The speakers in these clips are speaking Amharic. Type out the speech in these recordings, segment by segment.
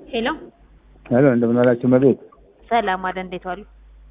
ሄሎ ሄሎ እንደምን ዋላችሁ መቤት? ሰላም አለ። እንዴት ዋሉ?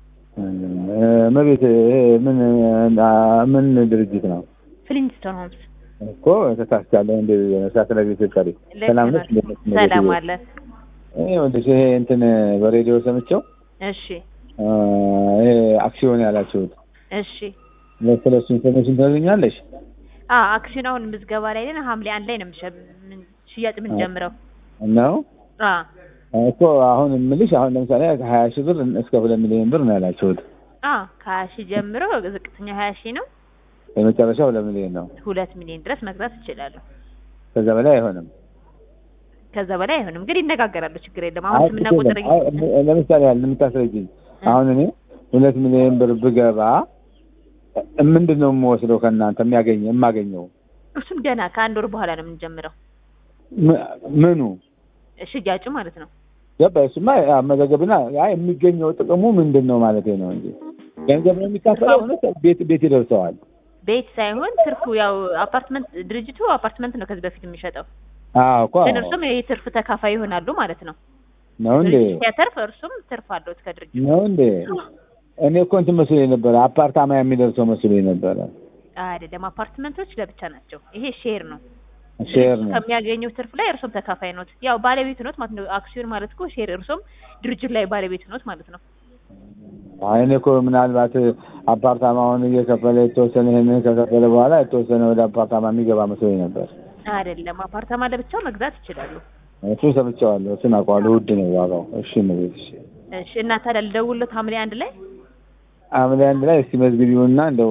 መቤት ይሄ ምን ምን ድርጅት ነው ፍሊንስቶን ሆምስ። እኮ ተሳስቻለሁ። እንደ ሳስለ ቤት ቀሪ ሰላም ነች። ሰላም አለ። ይሄ ወንድሽ ይሄ እንትን በሬዲዮ ሰምቼው እሺ ይሄ አክሲዮን ያላችሁት እሺ። ስለ እሱ ኢንፎርሜሽን ታገኛለሽ? አ አክሲዮን አሁን ምዝገባ ላይ ነን። ሐምሌ አንድ ላይ ነው የምሸ- ምን- ሽያጭ የምንጀምረው። ነው አ እኮ አሁን የምልሽ አሁን ለምሳሌ ከሀያ ሺህ ብር እስከ ሁለት ሚሊዮን ብር ነው ያላችሁት። አ ከሀያ ሺህ ጀምሮ ዝቅተኛ ሀያ ሺህ ነው። የመጨረሻ ሁለት ሚሊዮን ነው። ሁለት ሚሊዮን ድረስ መግዛት ይችላሉ። ከዛ በላይ አይሆንም። ከዛ በላይ አይሆንም፣ ግን ይነጋገራሉ። ችግር የለም። አሁን ስምና ቁጥር አይ፣ ለምሳሌ ያህል የምታስረጅኝ አሁን እኔ ሁለት ሚሊዮን ብር ብገባ ምንድን ነው የምወስደው ከእናንተ የሚያገኘ የማገኘው እሱን ገና ከአንድ ወር በኋላ ነው የምንጀምረው ም- ምኑ ሽያጩ ማለት ነው። ገባ? እሱማ አመዘገብና አይ የሚገኘው ጥቅሙ ምንድን ነው ማለት ነው እንጂ ገንዘብ ነው የሚካፈለው ሆነ ቤት ቤት ይደርሰዋል። ቤት ሳይሆን ትርፉ ያው አፓርትመንት ድርጅቱ አፓርትመንት ነው ከዚህ በፊት የሚሸጠው አዎ እኮ ግን እርሱም የትርፍ ተካፋይ ይሆናሉ ማለት ነው። ነው እንዴ ድርጅት ሲያተርፍ እርሱም ትርፍ አለው ከድርጅቱ። ነው እንዴ? እኔ እኮ እንትን መስሎኝ ነበረ አፓርታማ የሚደርሰው መስሎኝ ነበረ። አይደለም፣ አፓርትመንቶች ለብቻ ናቸው። ይሄ ሼር ነው። ሼር ድርጅቱ ነው ከሚያገኘው ትርፍ ላይ እርሶም ተካፋይ ኖት። ያው ባለቤት ኖት ማለት ነው። አክሲዮን ማለት እኮ ሼር፣ እርሶም ድርጅቱ ላይ ባለቤት ኖት ማለት ነው። አይ እኔ እኮ ምናልባት አፓርታማውን እየከፈለ የተወሰነ ይሄንን ከከፈለ በኋላ የተወሰነ ወደ አፓርታማ የሚገባ መስሎኝ ነበር። አይደለም፣ አፓርታማ ለብቻው መግዛት ይችላሉ። እሱ ሰምቼዋለሁ። እሱን አውቀዋለሁ። ውድ ነው ዋጋው። እሺ ነው እሺ። እሺ እና ታዲያ ልደውልዎት ሐምሌ አንድ ላይ ሐምሌ አንድ ላይ እስቲ መዝግቢውና እንደው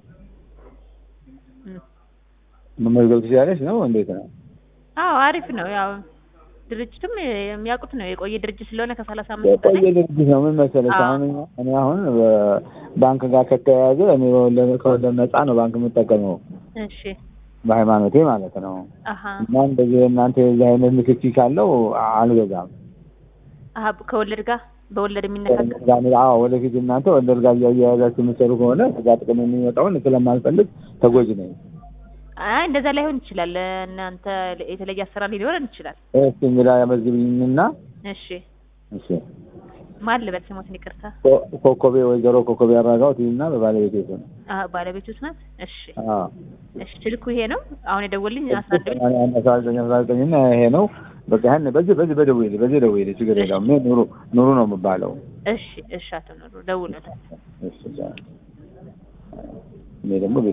እም። መመዝገብ ትችላለች ነው እንዴት ነው? አዎ አሪፍ ነው። ያው ድርጅቱም የሚያውቁት ነው የቆየ ድርጅት ስለሆነ ከሰላሳ አምስት በላይ የቆየ ድርጅት ነው። ምን መሰለሽ አዎ። አሁን እኛ- እኔ አሁን ባንክ ጋር ከተያያዘ እኔ በወለድ- ከወለድ ነፃ ነው ባንክ የምጠቀመው እሺ በሃይማኖቴ ማለት ነው። አሀ እና እንደዚህ እናንተ የዚህ አይነት ንክኪ ካለው አልገዛም። አሀ ከወለድ ጋር በወለድ የሚነካከል አዎ ወደፊት እናንተ ወለድ ጋር እያያያዛችሁ የምትሰሩ ከሆነ ከዛ ጥቅም የሚመጣውን ስለማልፈልግ ተጎጂ ነኝ። አይ እንደዛ ላይሆን ይችላል። እናንተ የተለየ አሰራር ሊኖረን ይችላል። እስቲ እንግዳ ያመዝግብኝና እሺ እሺ ማን ልበል ስሞትን ይቅርታ። ኮ- ኮኮቤ ወይዘሮ ኮኮቤ አራጋው ትይና በባለቤቴ ስም አሀ ባለቤቱት ናት። እሺ አዎ እሺ ስልኩ ይሄ ነው አሁን የደወልኝ አስራ አንድ ብር አስራ ዘጠኝ አስራ ዘጠኝ እና ይሄ ነው በቃ ያን በዚህ በዚህ በደውዬልህ በዚህ ደውዬልህ ችግር የለውም። እኔ ኑሩ ኑሩ ነው የምባለው። እሺ እሺ አቶ ኑሩ ደውሎታል። እሺ እሺ። እኔ ደግሞ